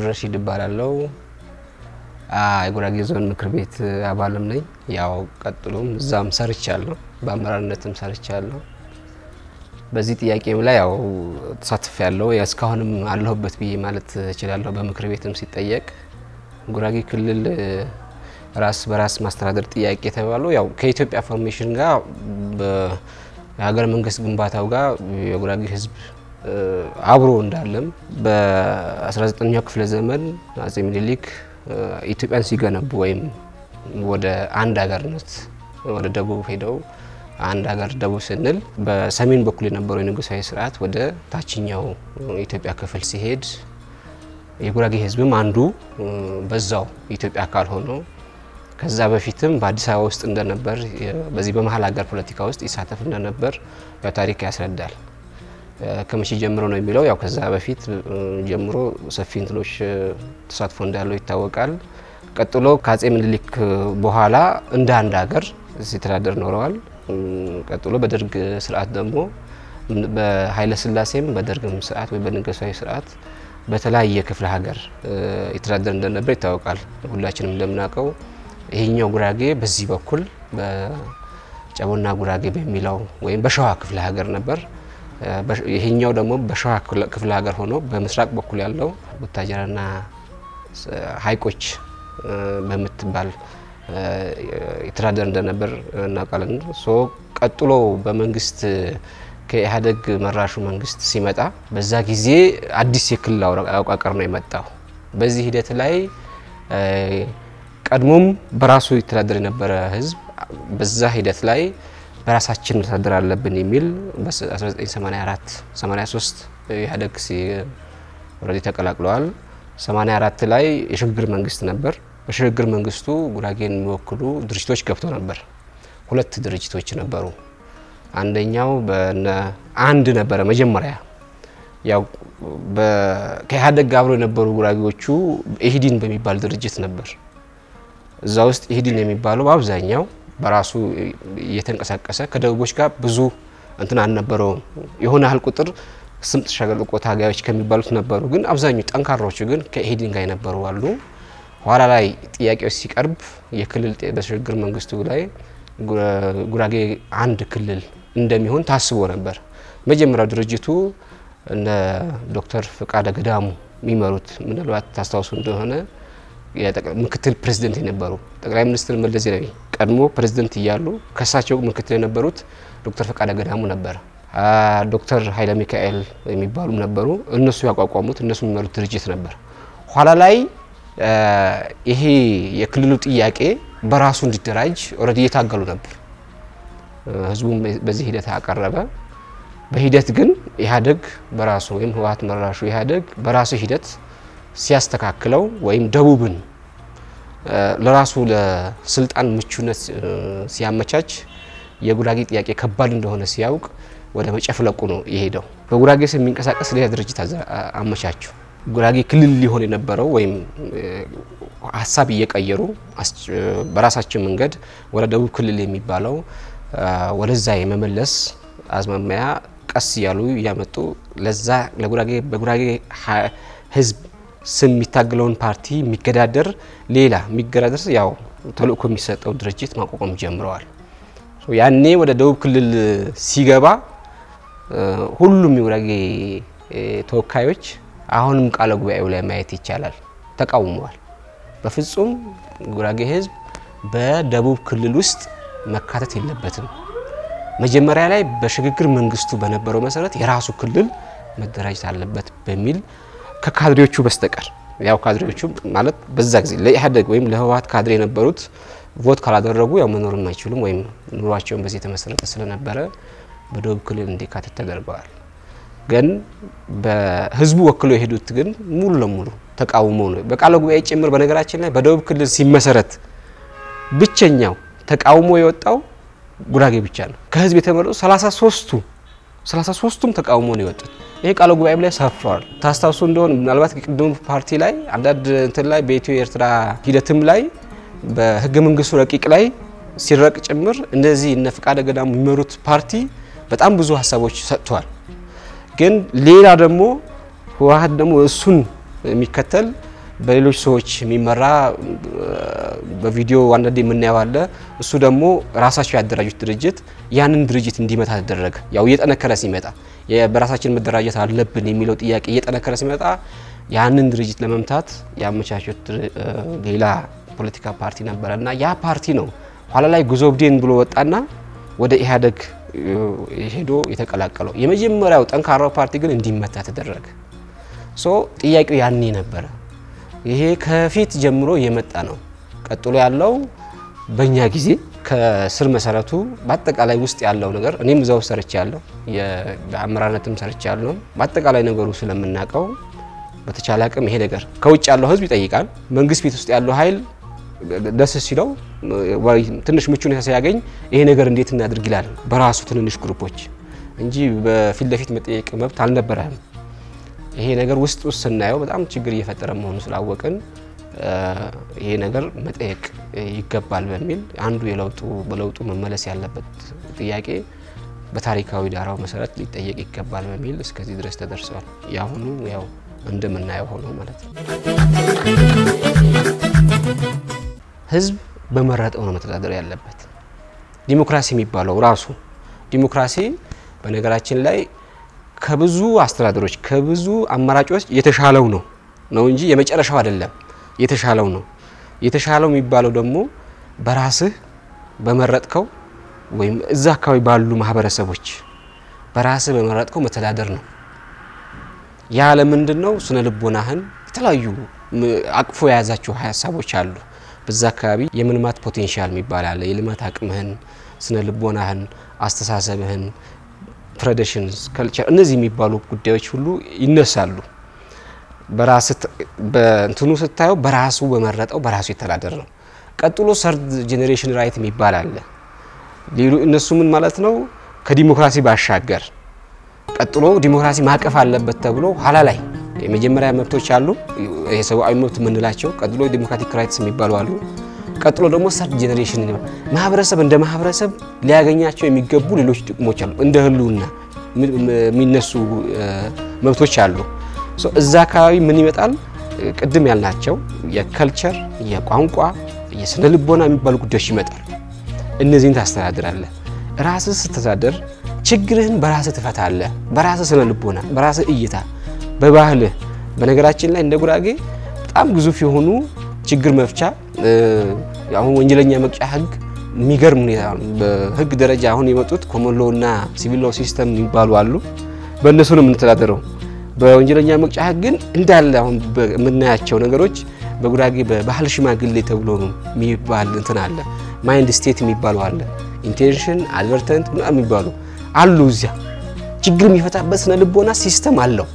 ረሺድ እባላለሁ። የጉራጌ ዞን ምክር ቤት አባልም ነኝ። ያው ቀጥሎም እዛም ሰርቻለሁ፣ በአመራርነትም ሰርቻለሁ። በዚህ ጥያቄም ላይ ያው ተሳትፍ ያለው እስካሁንም አለሁበት ብዬ ማለት እችላለሁ። በምክር ቤትም ሲጠየቅ ጉራጌ ክልል ራስ በራስ ማስተዳደር ጥያቄ የተባለው ያው ከኢትዮጵያ ፎርሜሽን ጋር የሀገር መንግስት ግንባታው ጋር የጉራጌ ሕዝብ አብሮ እንዳለም በ19ኛው ክፍለ ዘመን አጼ ምኒልክ ኢትዮጵያን ሲገነቡ ወይም ወደ አንድ ሀገርነት ወደ ደቡብ ሄደው አንድ ሀገር ደቡብ ስንል በሰሜን በኩል የነበረው የንጉሳዊ ስርዓት ወደ ታችኛው የኢትዮጵያ ክፍል ሲሄድ የጉራጌ ህዝብም አንዱ በዛው የኢትዮጵያ አካል ሆኖ ከዛ በፊትም በአዲስ አበባ ውስጥ እንደነበር በዚህ በመሀል ሀገር ፖለቲካ ውስጥ ይሳተፍ እንደነበር ያው ታሪክ ያስረዳል። ከመቼ ጀምሮ ነው የሚለው ያው ከዛ በፊት ጀምሮ ሰፊ እንትኖች ተሳትፎ እንዳለው ይታወቃል። ቀጥሎ ከአጼ ምኒልክ በኋላ እንደ አንድ ሀገር ሲተዳደር ኖረዋል። ቀጥሎ በደርግ ስርዓት ደግሞ በኃይለ ስላሴም በደርግም ስርዓት ወይ በንጉሳዊ ስርዓት በተለያየ ክፍለ ሀገር የተዳደር እንደነበር ይታወቃል። ሁላችንም እንደምናውቀው ይሄኛው ጉራጌ በዚህ በኩል በጨቦና ጉራጌ በሚለው ወይም በሸዋ ክፍለ ሀገር ነበር። ይሄኛው ደግሞ በሸዋ ክፍለ ሀገር ሆኖ በምስራቅ በኩል ያለው ቡታጀራና ሀይቆች በምትባል የተዳደር እንደነበር እናውቃለን። ሶ ቀጥሎ በመንግስት ከኢህአዴግ መራሹ መንግስት ሲመጣ በዛ ጊዜ አዲስ የክልል አወቃቀር ነው የመጣው። በዚህ ሂደት ላይ ቀድሞም በራሱ የተዳደር የነበረ ህዝብ በዛ ሂደት ላይ በራሳችን መተዳደር አለብን የሚል በ1984 83 ኢህአዴግ ኦልሬዲ ተቀላቅለዋል። 84 ላይ የሽግግር መንግስት ነበር። በሽግግር መንግስቱ ጉራጌን የሚወክሉ ድርጅቶች ገብተው ነበር። ሁለት ድርጅቶች ነበሩ። አንደኛው በነ አንድ ነበረ መጀመሪያ ያው ከኢህአዴግ ጋር አብሮ የነበሩ ጉራጌዎቹ ኢህዲን በሚባል ድርጅት ነበር። እዛ ውስጥ ኢህዲን የሚባለው በአብዛኛው በራሱ እየተንቀሳቀሰ ከደቡቦች ጋር ብዙ እንትን አልነበረውም። የሆነ ያህል ቁጥር ስምጥ ሸለቆ ታጋዮች ከሚባሉት ነበሩ፣ ግን አብዛኛው ጠንካራዎቹ ግን ከኢህዲን ጋር የነበሩ አሉ። ኋላ ላይ ጥያቄዎች ሲቀርብ የክልል በሽግግር መንግስቱ ላይ ጉራጌ አንድ ክልል እንደሚሆን ታስቦ ነበር። መጀመሪያው ድርጅቱ እነ ዶክተር ፍቃደ ገዳሙ የሚመሩት ምናልባት ታስታውሱ እንደሆነ ምክትል ፕሬዚደንት የነበሩ ጠቅላይ ሚኒስትር መለስ ዜናዊ ቀድሞ ፕሬዚደንት እያሉ ከሳቸው ምክትል የነበሩት ዶክተር ፈቃደ ገዳሙ ነበር። ዶክተር ኃይለ ሚካኤል የሚባሉም ነበሩ። እነሱ ያቋቋሙት እነሱ የሚመሩት ድርጅት ነበር። ኋላ ላይ ይሄ የክልሉ ጥያቄ በራሱ እንዲደራጅ ኦልሬዲ እየታገሉ ነበር። ህዝቡም በዚህ ሂደት አቀረበ። በሂደት ግን ኢህአዴግ በራሱ ወይም ህወሓት መራሹ ኢህአዴግ በራሱ ሂደት ሲያስተካክለው ወይም ደቡብን ለራሱ ለስልጣን ምቹነት ሲያመቻች የጉራጌ ጥያቄ ከባድ እንደሆነ ሲያውቅ ወደ መጨፍለቁ ነው የሄደው። በጉራጌ ስም የሚንቀሳቀስ ሌላ ድርጅት አመቻቸው። ጉራጌ ክልል ሊሆን የነበረው ወይም ሀሳብ እየቀየሩ በራሳቸው መንገድ ወደ ደቡብ ክልል የሚባለው ወደዛ የመመለስ አዝማሚያ ቀስ እያሉ እያመጡ ለዛ ለጉራጌ በጉራጌ ህዝብ ስም የሚታገለውን ፓርቲ የሚገዳደር ሌላ የሚገዳደር ያው ተልእኮ የሚሰጠው ድርጅት ማቋቋም ጀምረዋል። ያኔ ወደ ደቡብ ክልል ሲገባ ሁሉም የጉራጌ ተወካዮች አሁንም ቃለ ጉባኤው ላይ ማየት ይቻላል ተቃውመዋል። በፍጹም ጉራጌ ህዝብ በደቡብ ክልል ውስጥ መካተት የለበትም። መጀመሪያ ላይ በሽግግር መንግስቱ በነበረው መሰረት የራሱ ክልል መደራጀት አለበት በሚል ከካድሬዎቹ በስተቀር ያው ካድሬዎቹ ማለት በዛ ጊዜ ለኢህአዴግ ወይም ለህወሓት ካድሬ የነበሩት ቮት ካላደረጉ ያው መኖርም አይችሉም ወይም ኑሯቸውን በዚህ የተመሰረተ ስለነበረ በደቡብ ክልል እንዲካተት ተደርገዋል። ግን በህዝቡ ወክሎ የሄዱት ግን ሙሉ ለሙሉ ተቃውሞ ነው። በቃለ ጉባኤ ጭምር በነገራችን ላይ በደቡብ ክልል ሲመሰረት ብቸኛው ተቃውሞ የወጣው ጉራጌ ብቻ ነው። ከህዝብ የተመረጡ 33ቱ 33ቱም ተቃውሞ ነው የወጡት። ይሄ ቃለ ጉባኤ ላይ ሰፍረዋል። ታስታውሱ እንደሆነ ምናልባት ቅድሙ ፓርቲ ላይ አንዳንድ እንትን ላይ በኢትዮ ኤርትራ ሂደትም ላይ በህገ መንግስቱ ረቂቅ ላይ ሲረቅ ጭምር እንደዚህ እነ ፍቃደ ገዳሙ የሚመሩት ፓርቲ በጣም ብዙ ሀሳቦች ሰጥተዋል። ግን ሌላ ደግሞ ህወሓት ደግሞ እሱን የሚከተል በሌሎች ሰዎች የሚመራ በቪዲዮ አንዳንዴ የምናየው አለ። እሱ ደግሞ ራሳቸው ያደራጁት ድርጅት ያንን ድርጅት እንዲመታ ተደረገ። ያው እየጠነከረ ሲመጣ በራሳችን መደራጀት አለብን የሚለው ጥያቄ እየጠነከረ ሲመጣ ያንን ድርጅት ለመምታት ያመቻቹት ሌላ ፖለቲካ ፓርቲ ነበረ እና ያ ፓርቲ ነው ኋላ ላይ ጉዞ ብዴን ብሎ ወጣና ወደ ኢህአዴግ ሄዶ የተቀላቀለው። የመጀመሪያው ጠንካራው ፓርቲ ግን እንዲመታ ተደረገ። ሶ ጥያቄው ያኔ ነበረ። ይሄ ከፊት ጀምሮ የመጣ ነው። ቀጥሎ ያለው በእኛ ጊዜ ከስር መሰረቱ በአጠቃላይ ውስጥ ያለው ነገር እኔም እዛው ሰርቼ ያለው በአመራርነትም ሰርቼ ያለው በአጠቃላይ ነገሩ ስለምናውቀው በተቻለ አቅም ይሄ ነገር ከውጭ ያለው ህዝብ ይጠይቃል። መንግስት ቤት ውስጥ ያለው ኃይል ደስ ሲለው ትንሽ ምቹ ሁኔታ ሲያገኝ ይሄ ነገር እንዴት እናድርግ ይላል በራሱ ትንንሽ ግሩፖች እንጂ በፊት ለፊት መጠየቅ መብት አልነበረህም። ይሄ ነገር ውስጥ ውስጥ ስናየው በጣም ችግር እየፈጠረ መሆኑ ስላወቅን ይሄ ነገር መጠየቅ ይገባል በሚል አንዱ የለውጡ በለውጡ መመለስ ያለበት ጥያቄ በታሪካዊ ዳራው መሰረት ሊጠየቅ ይገባል በሚል እስከዚህ ድረስ ተደርሰዋል። የአሁኑ ያው እንደምናየው ሆኖ ማለት ነው። ህዝብ በመረጠው ነው መተዳደር ያለበት። ዲሞክራሲ የሚባለው ራሱ ዲሞክራሲ በነገራችን ላይ ከብዙ አስተዳደሮች ከብዙ አማራጮች የተሻለው ነው ነው እንጂ የመጨረሻው አይደለም። የተሻለው ነው። የተሻለው የሚባለው ደግሞ በራስህ በመረጥከው ወይም እዛ አካባቢ ባሉ ማህበረሰቦች በራስህ በመረጥከው መተዳደር ነው። ያ ለምንድን ነው? ስነ ልቦናህን የተለያዩ አቅፎ የያዛቸው ሀሳቦች አሉ። በዛ አካባቢ የመልማት ፖቴንሻል የሚባል አለ። የልማት አቅምህን፣ ስነ ልቦናህን፣ አስተሳሰብህን፣ ትራዲሽንስ፣ ከልቸር እነዚህ የሚባሉ ጉዳዮች ሁሉ ይነሳሉ። በራስ በእንትኑ ስታየው በራሱ በመረጠው በራሱ የተዳደር ነው። ቀጥሎ ሰርድ ጄኔሬሽን ራይት የሚባል አለ። ሌሉ እነሱ ምን ማለት ነው? ከዲሞክራሲ ባሻገር ቀጥሎ ዲሞክራሲ ማቀፍ አለበት ተብሎ ኋላ ላይ የመጀመሪያ መብቶች አሉ፣ የሰብአዊ መብት የምንላቸው ቀጥሎ ዲሞክራቲክ ራይትስ የሚባሉ አሉ። ቀጥሎ ደግሞ ሰርድ ጄኔሬሽን ማህበረሰብ እንደ ማህበረሰብ ሊያገኛቸው የሚገቡ ሌሎች ጥቅሞች አሉ። እንደ ህልውና የሚነሱ መብቶች አሉ። እዛ አካባቢ ምን ይመጣል? ቅድም ያልናቸው የከልቸር፣ የቋንቋ፣ የስነ ልቦና የሚባሉ ጉዳዮች ይመጣሉ። እነዚህን ታስተዳድራለህ። ራስህ ስትተዳደር ችግርህን በራስህ ትፈታለህ። በራስህ ስነ ልቦና፣ በራስህ እይታ፣ በባህልህ። በነገራችን ላይ እንደ ጉራጌ በጣም ግዙፍ የሆኑ ችግር መፍቻ አሁን ወንጀለኛ መቅጫ ህግ የሚገርም ሁኔታ በህግ ደረጃ አሁን የመጡት ኮመን ሎው እና ሲቪል ሎው ሲስተም የሚባሉ አሉ። በእነሱ ነው የምንተዳደረው። በወንጀለኛ መቅጫ ህግ ግን እንዳለ አሁን የምናያቸው ነገሮች በጉራጌ በባህል ሽማግሌ ተብሎ ነው የሚባል እንትን አለ። ማይንድ ስቴት የሚባሉ አለ። ኢንቴንሽን አድቨርተንት ምናምን የሚባሉ አሉ። እዚያ ችግር የሚፈታበት ስነ ልቦና ሲስተም አለው።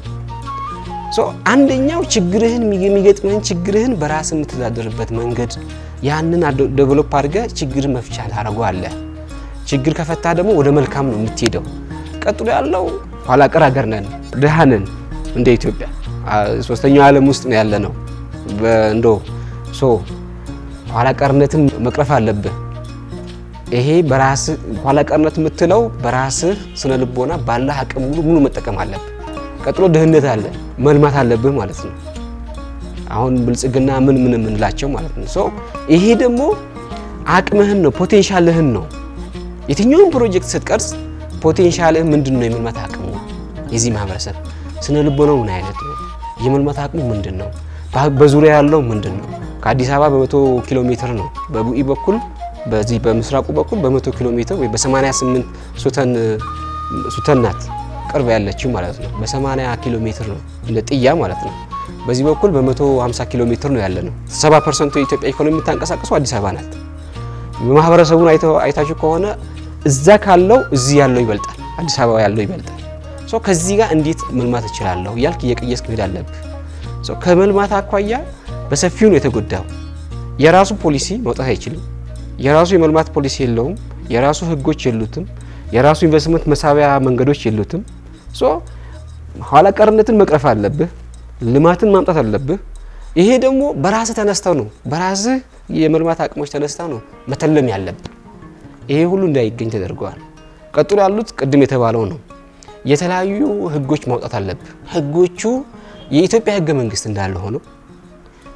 አንደኛው ችግርህን የሚገጥምህን ችግርህን በራስ የምትተዳደርበት መንገድ ያንን ዴቨሎፕ አድርገህ ችግር መፍቻ ታደርገዋለህ። ችግር ከፈታ ደግሞ ወደ መልካም ነው የምትሄደው። ቀጥሎ ያለው ኋላ ቀር ሀገር ነን፣ ድሃ ነን። እንደ ኢትዮጵያ ሶስተኛው ዓለም ውስጥ ነው ያለ ነው። እንዶ ሶ ኋላ ቀርነትን መቅረፍ አለብህ። ይሄ በራስህ ኋላ ቀርነት የምትለው በራስህ ስነ ልቦና ባለህ አቅም ሙሉ ሙሉ መጠቀም አለብህ። ቀጥሎ ድህነት አለ መልማት አለብህ ማለት ነው። አሁን ብልጽግና ምን ምን የምንላቸው ማለት ነው። ሶ ይሄ ደግሞ አቅምህን ነው ፖቴንሻልህን ነው። የትኛውን ፕሮጀክት ስትቀርጽ ፖቴንሻልህ ምንድን ነው? የመልማት አቅሙ የዚህ ማህበረሰብ ስነ ልቦናው ምን አይነት ነው? የመልማት አቅሙ ምንድን ነው? በዙሪያ ያለው ምንድን ነው? ከአዲስ አበባ በመቶ ኪሎ ሜትር ነው በቡኢ በኩል በዚህ በምስራቁ በኩል በመቶ ኪሎ ሜትር ወይ በ88 ሱተን ሱተን ናት ቅርብ ያለችው ማለት ነው። በ80 ኪሎ ሜትር ነው እንደ ጥያ ማለት ነው። በዚህ በኩል በ150 ኪሎ ሜትር ነው ያለ ነው። 70 ፐርሰንቱ የኢትዮጵያ ኢኮኖሚ የምታንቀሳቀሰው አዲስ አበባ ናት። ማህበረሰቡን አይታችሁ ከሆነ እዛ ካለው እዚህ ያለው ይበልጣል፣ አዲስ አበባ ያለው ይበልጣል። ሶ ከዚህ ጋር እንዴት መልማት እችላለሁ እያልክ እየቀየስክ መሄድ አለብህ። ሶ ከመልማት አኳያ በሰፊው ነው የተጎዳው። የራሱ ፖሊሲ ማውጣት አይችልም። የራሱ የመልማት ፖሊሲ የለውም። የራሱ ህጎች የሉትም። የራሱ ኢንቨስትመንት መሳቢያ መንገዶች የሉትም። ሶ ኋላ ቀርነትን መቅረፍ አለብህ። ልማትን ማምጣት አለብህ። ይሄ ደግሞ በራስህ ተነስተው ነው በራስህ የመልማት አቅሞች ተነስተው ነው መተለም ያለብህ። ይሄ ሁሉ እንዳይገኝ ተደርገዋል። ቀጥሎ ያሉት ቅድም የተባለው ነው። የተለያዩ ህጎች ማውጣት አለብህ። ህጎቹ የኢትዮጵያ ህገ መንግስት እንዳለ ሆነው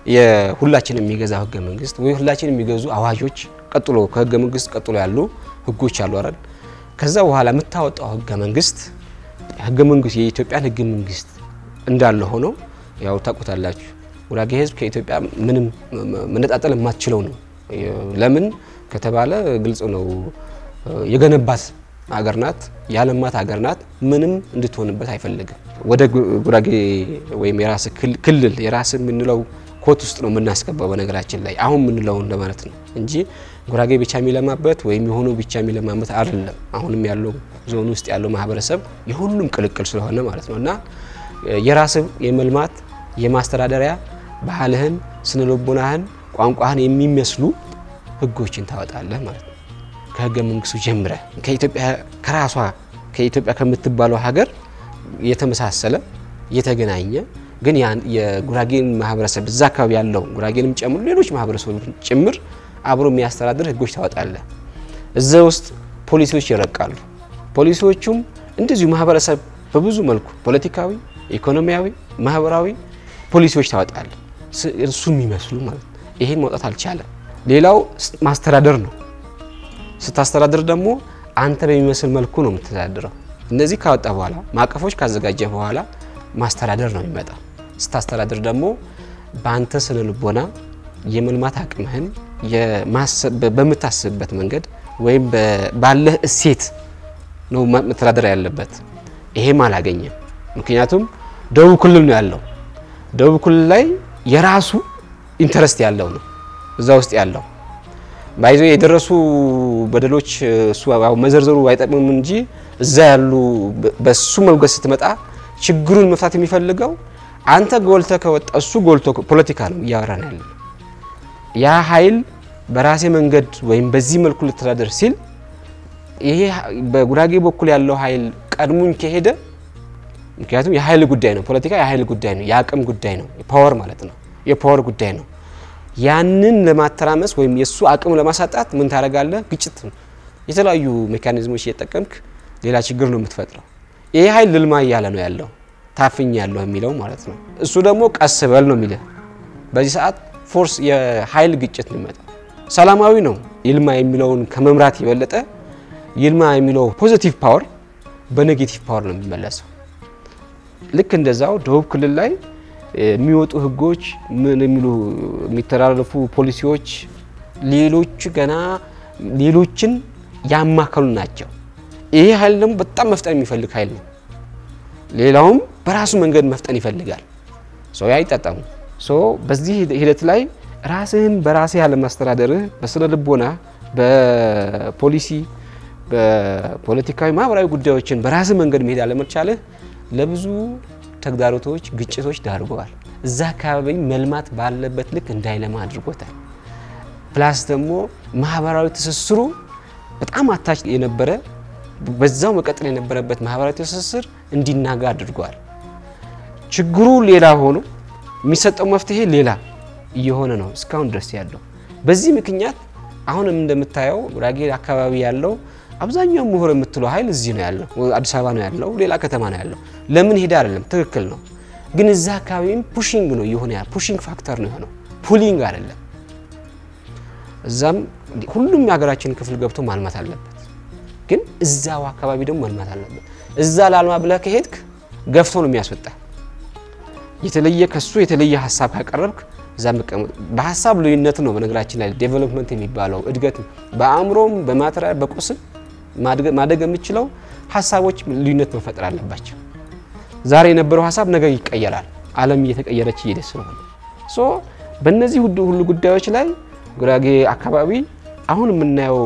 የሁላችን የሚገዛው ህገ መንግስት ወይ ሁላችን የሚገዙ አዋጆች፣ ቀጥሎ ከህገ መንግስት ቀጥሎ ያሉ ህጎች አሉ አይደል? ከዛ በኋላ የምታወጣው ህገ መንግስት ህገ መንግስት የኢትዮጵያን ህገ መንግስት እንዳለ ሆኖ ያው ታውቁታላችሁ፣ ጉራጌ ህዝብ ከኢትዮጵያ ምንም መነጣጠል የማትችለው ነው። ለምን ከተባለ ግልጽ ነው። የገነባት ሀገር ናት፣ ያለማት ሀገር ናት። ምንም እንድትሆንበት አይፈልግም። ወደ ጉራጌ ወይም የራስ ክልል የራስ የምንለው ኮት ውስጥ ነው የምናስገባው። በነገራችን ላይ አሁን የምንለው እንደማለት ነው እንጂ ጉራጌ ብቻ የሚለማበት ወይም የሆኑ ብቻ የሚለማበት አይደለም። አሁንም ያለው ዞን ውስጥ ያለው ማህበረሰብ የሁሉም ቅልቅል ስለሆነ ማለት ነው እና የራስ የመልማት የማስተዳደሪያ ባህልህን፣ ስነልቦናህን፣ ቋንቋህን የሚመስሉ ህጎችን ታወጣለህ ማለት ነው። ከህገ መንግስቱ ጀምረ ከኢትዮጵያ ከራሷ ከኢትዮጵያ ከምትባለው ሀገር የተመሳሰለ የተገናኘ ግን የጉራጌን ማህበረሰብ እዛ አካባቢ ያለው ጉራጌንም ጨምሮ ሌሎች ማህበረሰቦች ጭምር አብሮ የሚያስተዳድር ህጎች ታወጣለህ። እዛ ውስጥ ፖሊሲዎች ይረቃሉ። ፖሊሲዎቹም እንደዚሁ ማህበረሰብ በብዙ መልኩ ፖለቲካዊ፣ ኢኮኖሚያዊ፣ ማህበራዊ ፖሊሲዎች ታወጣለህ። እሱ የሚመስሉ ማለት ነው። ይሄን መውጣት አልቻለም። ሌላው ማስተዳደር ነው። ስታስተዳድር ደግሞ አንተ በሚመስል መልኩ ነው የምትተዳድረው። እነዚህ ካወጣ በኋላ ማዕቀፎች ካዘጋጀ በኋላ ማስተዳደር ነው የሚመጣ። ስታስተዳድር ደግሞ በአንተ ስነ ልቦና የመልማት አቅምህን በምታስብበት መንገድ ወይም ባለህ እሴት ነው መተዳደር ያለበት። ይሄም አላገኘም። ምክንያቱም ደቡብ ክልል ነው ያለው። ደቡብ ክልል ላይ የራሱ ኢንተረስት ያለው ነው እዛ ውስጥ ያለው ባይዞ የደረሱ በደሎች እሱ መዘርዘሩ አይጠቅምም እንጂ እዛ ያሉ በሱ መንገድ ስትመጣ ችግሩን መፍታት የሚፈልገው አንተ ጎልተ ከወጣ እሱ ጎልቶ ፖለቲካ ነው እያወራን ያለ ያ ኃይል በራሴ መንገድ ወይም በዚህ መልኩ ልተዳደር ሲል ይሄ በጉራጌ በኩል ያለው ኃይል ቀድሙኝ ከሄደ ምክንያቱም የኃይል ጉዳይ ነው። ፖለቲካ የኃይል ጉዳይ ነው፣ የአቅም ጉዳይ ነው፣ የፓወር ማለት ነው፣ የፓወር ጉዳይ ነው። ያንን ለማተራመስ ወይም የእሱ አቅም ለማሳጣት ምን ታደርጋለህ? ግጭት፣ የተለያዩ ሜካኒዝሞች እየጠቀምክ ሌላ ችግር ነው የምትፈጥረው። ይሄ ኃይል ልልማ እያለ ነው ያለው ታፍኝ ያለው የሚለው ማለት ነው። እሱ ደግሞ ቀስ በል ነው የሚለ በዚህ ሰዓት ፎርስ የኃይል ግጭት ነው የሚመጣው። ሰላማዊ ነው ይልማ የሚለውን ከመምራት የበለጠ ይልማ የሚለው ፖዚቲቭ ፓወር በኔጌቲቭ ፓወር ነው የሚመለሰው። ልክ እንደዛው ደቡብ ክልል ላይ የሚወጡ ህጎች ምን የሚሉ የሚተላለፉ ፖሊሲዎች ሌሎች ገና ሌሎችን ያማከሉ ናቸው። ይሄ ኃይል ደግሞ በጣም መፍጠን የሚፈልግ ኃይል ነው። ሌላውም በራሱ መንገድ መፍጠን ይፈልጋል። ሰው አይጠቀሙ በዚህ ሂደት ላይ ራስህን በራስህ ያለማስተዳደርህ በስነ ልቦና በፖሊሲ በፖለቲካዊ ማህበራዊ ጉዳዮችን በራስህ መንገድ መሄድ አለመቻልህ ለብዙ ተግዳሮቶች፣ ግጭቶች ዳርገዋል። እዛ አካባቢ መልማት ባለበት ልክ እንዳይለማ አድርጎታል። ፕላስ ደግሞ ማህበራዊ ትስስሩ በጣም አታች የነበረ በዛው መቀጠል የነበረበት ማህበራዊ ትስስር እንዲናጋ አድርገዋል። ችግሩ ሌላ ሆኖ የሚሰጠው መፍትሄ ሌላ እየሆነ ነው እስካሁን ድረስ ያለው። በዚህ ምክንያት አሁንም እንደምታየው ጉራጌ አካባቢ ያለው አብዛኛው ምሁር የምትለው ኃይል እዚህ ነው ያለው፣ አዲስ አበባ ነው ያለው፣ ሌላ ከተማ ነው ያለው። ለምን ሄደ አይደለም፣ ትክክል ነው። ግን እዛ አካባቢም ፑሽንግ ነው የሆነ ያ ፑሽንግ ፋክተር ነው የሆነው፣ ፑሊንግ አይደለም። እዛም ሁሉም የሀገራችን ክፍል ገብቶ ማልማት አለበት፣ ግን እዛው አካባቢ ደግሞ ማልማት አለበት። እዛ ላልማ ብለህ ከሄድክ ገፍቶ ነው የሚያስወጣ። የተለየ ከሱ የተለየ ሀሳብ ካቀረብክ እዛ መቀመጥ በሀሳብ ልዩነት ነው። በነገራችን ላይ ዴቨሎፕመንት የሚባለው እድገት በአእምሮም በማቴሪያል በቁስም ማደግ የምችለው ሀሳቦች ልዩነት መፈጠር አለባቸው። ዛሬ የነበረው ሀሳብ ነገ ይቀየራል። ዓለም እየተቀየረች እየሄደ ስለሆነ ሶ በእነዚህ ሁሉ ጉዳዮች ላይ ጉራጌ አካባቢ አሁን የምናየው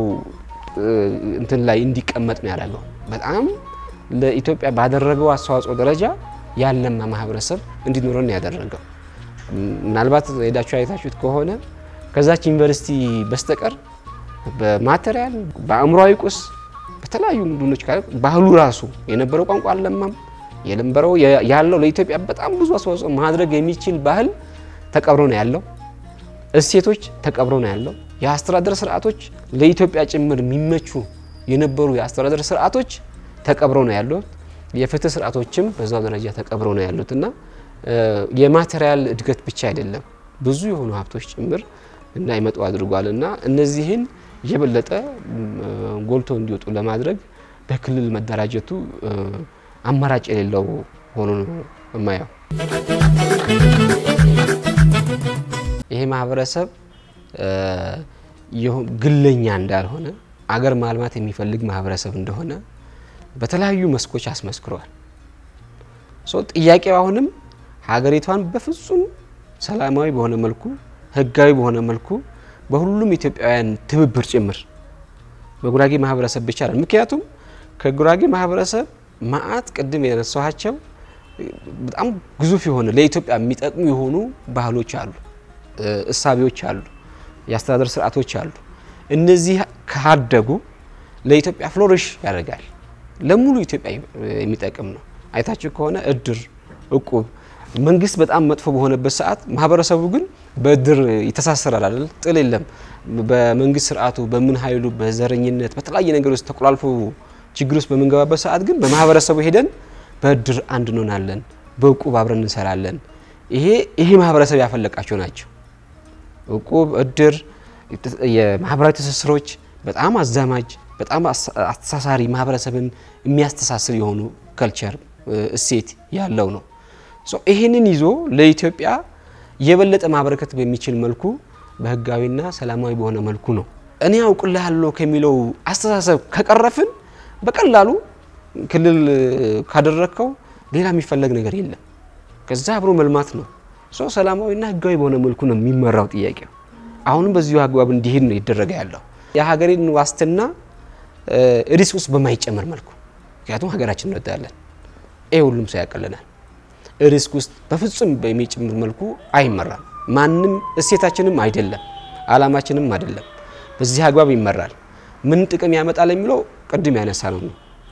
እንትን ላይ እንዲቀመጥ ነው ያደረገው። በጣም ለኢትዮጵያ ባደረገው አስተዋጽኦ ደረጃ ያለማ ማህበረሰብ እንዲኖረን ነው ያደረገው። ምናልባት ሄዳችሁ አይታችሁት ከሆነ ከዛች ዩኒቨርሲቲ በስተቀር በማቴሪያል በአእምሯዊ ቁስ በተለያዩ ቡድኖች ባህሉ ራሱ የነበረው ቋንቋ አልለማም። የነበረው ያለው ለኢትዮጵያ በጣም ብዙ አስተዋጽኦ ማድረግ የሚችል ባህል ተቀብሮ ነው ያለው። እሴቶች ተቀብሮ ነው ያለው። የአስተዳደር ስርዓቶች ለኢትዮጵያ ጭምር የሚመቹ የነበሩ የአስተዳደር ስርዓቶች ተቀብሮ ነው ያሉት። የፍትህ ስርዓቶችም በዛው ደረጃ ተቀብሮ ነው ያሉት እና የማቴሪያል እድገት ብቻ አይደለም ብዙ የሆኑ ሀብቶች ጭምር እንዳይመጡ አድርጓል እና እነዚህን የበለጠ ጎልቶ እንዲወጡ ለማድረግ በክልል መደራጀቱ አማራጭ የሌለው ሆኖ ነው የማየው። ይሄ ማህበረሰብ ግለኛ እንዳልሆነ አገር ማልማት የሚፈልግ ማህበረሰብ እንደሆነ በተለያዩ መስኮች አስመስክረዋል። ጥያቄው አሁንም ሀገሪቷን በፍጹም ሰላማዊ በሆነ መልኩ ህጋዊ በሆነ መልኩ በሁሉም ኢትዮጵያውያን ትብብር ጭምር በጉራጌ ማህበረሰብ ብቻ ነው። ምክንያቱም ከጉራጌ ማህበረሰብ ማአት ቅድም የነሳኋቸው በጣም ግዙፍ የሆነ ለኢትዮጵያ የሚጠቅሙ የሆኑ ባህሎች አሉ፣ እሳቤዎች አሉ፣ የአስተዳደር ስርዓቶች አሉ። እነዚህ ካደጉ ለኢትዮጵያ ፍሎሪሽ ያደርጋል። ለሙሉ ኢትዮጵያ የሚጠቅም ነው። አይታችሁ ከሆነ እድር፣ እቁብ መንግስት በጣም መጥፎ በሆነበት ሰዓት ማህበረሰቡ ግን በእድር ይተሳሰራል አይደል? ጥል የለም። በመንግስት ስርዓቱ በምን ኃይሉ በዘረኝነት በተለያየ ነገር ውስጥ ተቆላልፎ ችግር ውስጥ በምንገባበት ሰዓት ግን በማህበረሰቡ ሄደን በእድር አንድ እንሆናለን፣ በእቁብ አብረን እንሰራለን። ይሄ ይሄ ማህበረሰብ ያፈለቃቸው ናቸው። እቁብ፣ እድር፣ የማህበራዊ ትስስሮች በጣም አዛማጅ፣ በጣም አስተሳሳሪ ማህበረሰብን የሚያስተሳስር የሆኑ ከልቸር እሴት ያለው ነው። ይህንን ይዞ ለኢትዮጵያ የበለጠ ማበረከት በሚችል መልኩ በህጋዊና ሰላማዊ በሆነ መልኩ ነው እኔ አውቅልሃለሁ ከሚለው አስተሳሰብ ከቀረፍን በቀላሉ ክልል ካደረግከው ሌላ የሚፈለግ ነገር የለም። ከዛ አብሮ መልማት ነው። ሶ ሰላማዊና ህጋዊ በሆነ መልኩ ነው የሚመራው ጥያቄው። አሁንም በዚሁ አግባብ እንዲሄድ ነው ይደረገ ያለው የሀገሬን ዋስትና ሪስክ ውስጥ በማይጨምር መልኩ ምክንያቱም ሀገራችን እንወዳለን። ይህ ሁሉም ሰው ያቀለናል። ሪስክ ውስጥ በፍጹም በሚጨምር መልኩ አይመራም። ማንም እሴታችንም አይደለም፣ አላማችንም አይደለም። በዚህ አግባብ ይመራል። ምን ጥቅም ያመጣል የሚለው ቅድም ያነሳ ነው።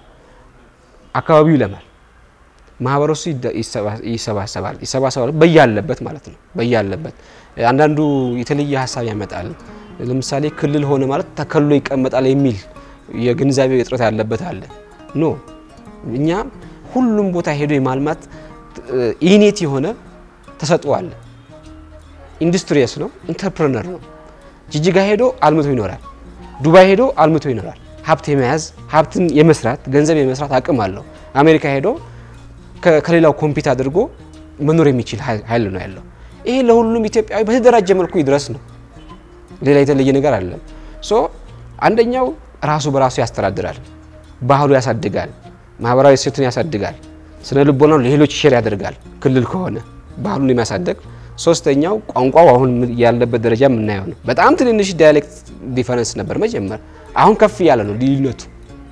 አካባቢው ይለማል፣ ማህበረሰቡ ይሰባሰባል ይሰባሰባል በያለበት ማለት ነው። በያለበት አንዳንዱ የተለየ ሀሳብ ያመጣል። ለምሳሌ ክልል ሆነ ማለት ተከሎ ይቀመጣል የሚል የግንዛቤ እጥረት ያለበት አለ። ኖ እኛ ሁሉም ቦታ ሄዶ የማልማት ኢኔት የሆነ ተሰጥኦ አለ። ኢንዱስትሪየስ ነው፣ ኢንተርፕረነር ነው። ጅጅጋ ሄዶ አልምቶ ይኖራል። ዱባይ ሄዶ አልምቶ ይኖራል። ሀብት የመያዝ ሀብትን የመስራት ገንዘብ የመስራት አቅም አለው። አሜሪካ ሄዶ ከሌላው ኮምፒት አድርጎ መኖር የሚችል ኃይል ነው ያለው። ይሄ ለሁሉም ኢትዮጵያዊ በተደራጀ መልኩ ይድረስ ነው። ሌላ የተለየ ነገር አለም። ሶ አንደኛው ራሱ በራሱ ያስተዳድራል፣ ባህሉ ያሳድጋል፣ ማህበራዊ እሴቱን ያሳድጋል፣ ስነ ልቦናው ለሌሎች ሼር ያደርጋል። ክልል ከሆነ ባህሉን የሚያሳደግ ሶስተኛው ቋንቋው አሁን ያለበት ደረጃ የምናየው ነው። በጣም ትንንሽ ዳያሌክት ዲፈረንስ ነበር መጀመር፣ አሁን ከፍ ያለ ነው ልዩነቱ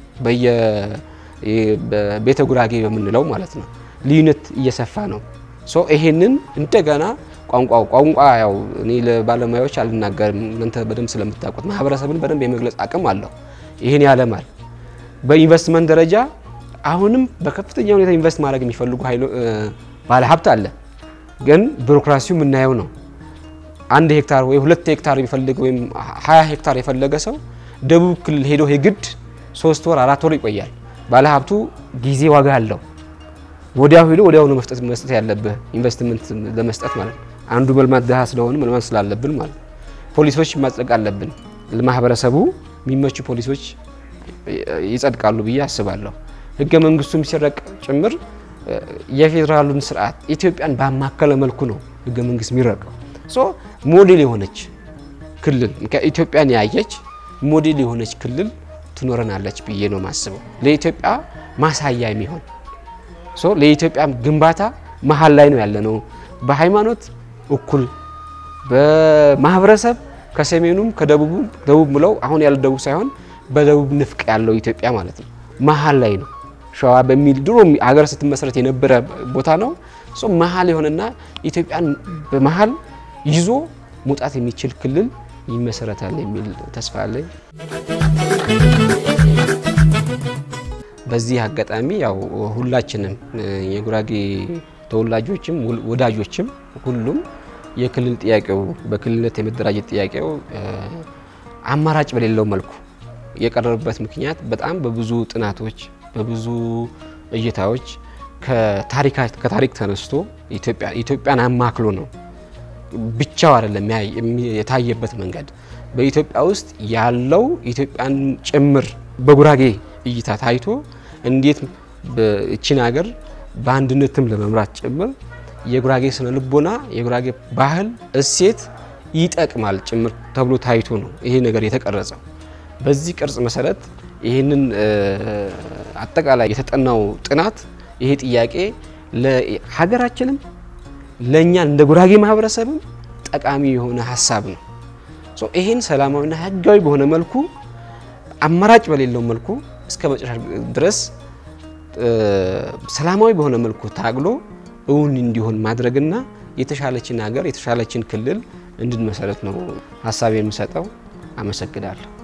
በቤተ ጉራጌ በምንለው ማለት ነው። ልዩነት እየሰፋ ነው። ሶ ይሄንን እንደገና ቋንቋው ቋንቋ ያው እኔ ለባለሙያዎች አልናገርም፣ እናንተ በደንብ ስለምታውቁት ማህበረሰብን በደንብ የመግለጽ አቅም አለው። ይህን ያለማል። በኢንቨስትመንት ደረጃ አሁንም በከፍተኛ ሁኔታ ኢንቨስት ማድረግ የሚፈልጉ ባለ ሀብት አለ። ግን ቢሮክራሲው የምናየው ነው። አንድ ሄክታር ወይ ሁለት ሄክታር የሚፈልግ ወይም ሀያ ሄክታር የፈለገ ሰው ደቡብ ክልል ሄዶ የግድ ሶስት ወር አራት ወር ይቆያል። ባለ ሀብቱ ጊዜ ዋጋ አለው። ወዲያው ሄዶ ወዲያው ነው መስጠት መስጠት ያለብህ ኢንቨስትመንት ለመስጠት ማለት ነው። አንዱ መልማት ድሃ ስለሆነ መልማት ስላለብን ማለት ነው። ፖሊሶች ማጽደቅ አለብን። ለማህበረሰቡ የሚመቹ ፖሊሶች ይጸድቃሉ ብዬ አስባለሁ። ህገ መንግስቱም ሲረቅ ጭምር የፌዴራሉን ስርዓት ኢትዮጵያን ባማከለ መልኩ ነው ህገ መንግስት የሚረቀው። ሶ ሞዴል የሆነች ክልል ኢትዮጵያን ያየች ሞዴል የሆነች ክልል ትኖረናለች ብዬ ነው ማስበው። ለኢትዮጵያ ማሳያ የሚሆን ሶ ለኢትዮጵያ ግንባታ መሀል ላይ ነው ያለ ነው። በሃይማኖት እኩል፣ በማህበረሰብ ከሰሜኑም ከደቡቡም ደቡብ ምለው አሁን ያለ ደቡብ ሳይሆን በደቡብ ንፍቅ ያለው ኢትዮጵያ ማለት ነው። መሀል ላይ ነው። ሸዋ በሚል ድሮ ሀገር ስትመሰረት የነበረ ቦታ ነው። መሀል የሆነና ኢትዮጵያን በመሀል ይዞ መውጣት የሚችል ክልል ይመሰረታል የሚል ተስፋ አለኝ። በዚህ አጋጣሚ ያው ሁላችንም የጉራጌ ተወላጆችም ወዳጆችም ሁሉም የክልል ጥያቄው በክልልነት የመደራጀት ጥያቄው አማራጭ በሌለው መልኩ የቀረበበት ምክንያት በጣም በብዙ ጥናቶች በብዙ እይታዎች ከታሪክ ተነስቶ ኢትዮጵያን አማክሎ ነው። ብቻ ብቻው አይደለም የታየበት መንገድ በኢትዮጵያ ውስጥ ያለው ኢትዮጵያን ጭምር በጉራጌ እይታ ታይቶ እንዴት እቺን ሀገር በአንድነትም ለመምራት ጭምር የጉራጌ ስነ ልቦና የጉራጌ ባህል እሴት ይጠቅማል ጭምር ተብሎ ታይቶ ነው ይሄ ነገር የተቀረጸው። በዚህ ቅርጽ መሰረት ይህንን አጠቃላይ የተጠናው ጥናት ይሄ ጥያቄ ለሀገራችንም ለእኛ እንደ ጉራጌ ማህበረሰብም ጠቃሚ የሆነ ሀሳብ ነው። ይህን ሰላማዊና ህጋዊ በሆነ መልኩ አማራጭ በሌለው መልኩ እስከ መጨረሻ ድረስ ሰላማዊ በሆነ መልኩ ታግሎ እውን እንዲሆን ማድረግና የተሻለችን ሀገር የተሻለችን ክልል እንድንመሰረት ነው ሀሳብ የምሰጠው። አመሰግናለሁ።